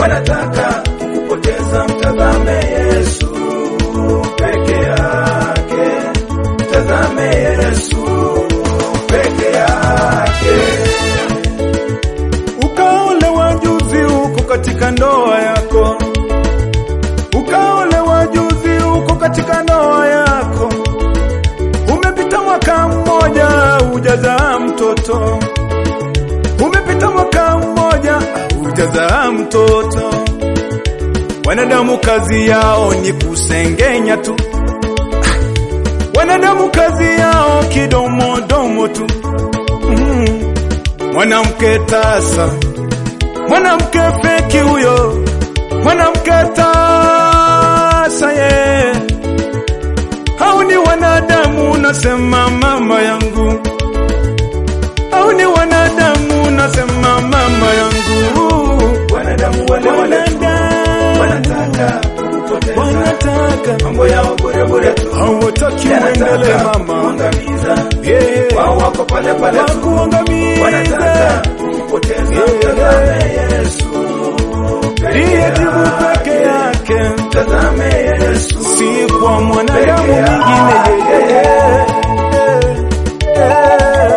wanataka kukupoteza. Mtazame Yesu peke yake, mtazame Yesu peke yake. Ukaolewa juzi uko katika ndoa yako, ukaolewa juzi uko katika ndoa yako, umepita mwaka mmoja hujazaa mtoto, umepita mwaka mmoja hujazaa mtoto. Wanadamu kazi yao ni kusengenya tu, wanadamu kazi yao kidomodomo tu mm. Mwanamke tasa, mwanamke feki huyo, mwanamke tasa ye. Hao ni wanadamu, nasema mama yangu, hao ni wanadamu, nasema mama yangu. Wanadamu wale wale tu wanataka kukupoteza, wanataka mambo yao bure bure tu, hawataki uendelee yanataka mama, kuangamiza. yeah. Wao wako pale pale tu, wakuangamize wanataka kukupoteza. Mtazame Yesu ndiye jibu peke yake, Mtazame Yesu si kwa mwanadamu Peke mwingine. yake. yeah. Yeah.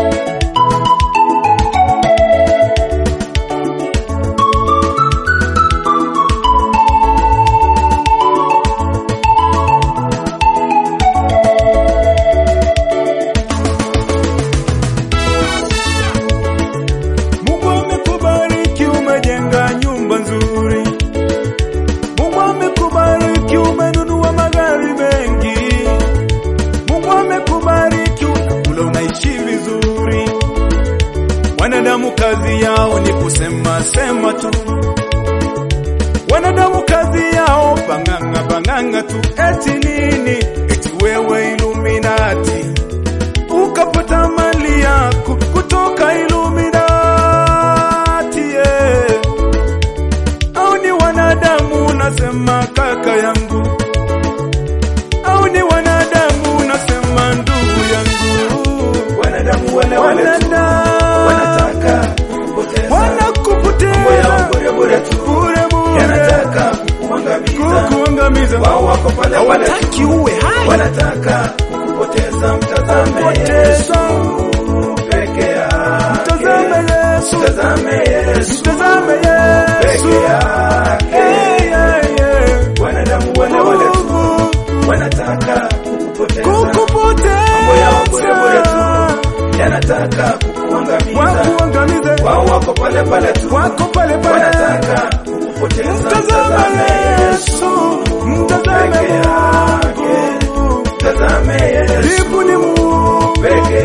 Mungu amekubariki umejenga nyumba nzuri. Mungu amekubariki umenunua magari mengi. Mungu amekubariki unakula unaishi vizuri. Wanadamu kazi yao ni kusema sema tu. Wanadamu kazi yao banganga banganga tu. Eti nini? Eti wewe Illuminati ukapata mali yako kutoka Illuminati yeah. Au ni wanadamu nasema kaka yangu, au ni wanadamu nasema ndugu yangu, wanadamu wale wale tu wanadamu wanataka kukupoteza, mambo wanakupoteza yao bure bure tu, bure bure, yanataka kukuangamiza. kukuangamiza, Wao wako pale pale tu, hawataki uwe hai, wanataka kukupoteza. Mtazame Kupoteza. Yesu peke yake, mtazame Yesu, mtazame Yesu mtazame Yesu, peke yake. yeah, yeah, yeah. Wanadamu wale wale tu wanataka kukupoteza, Mambo yao bure bure tu. kukupoteza yanataka kukuangamiza. wakuangamize Wao wako pale pale tu, wako pale pale wanataka kukupoteza. mtazame Yesu mtazame Peke yake. Mungu Mtazame Yesu jibu ni Mungu peke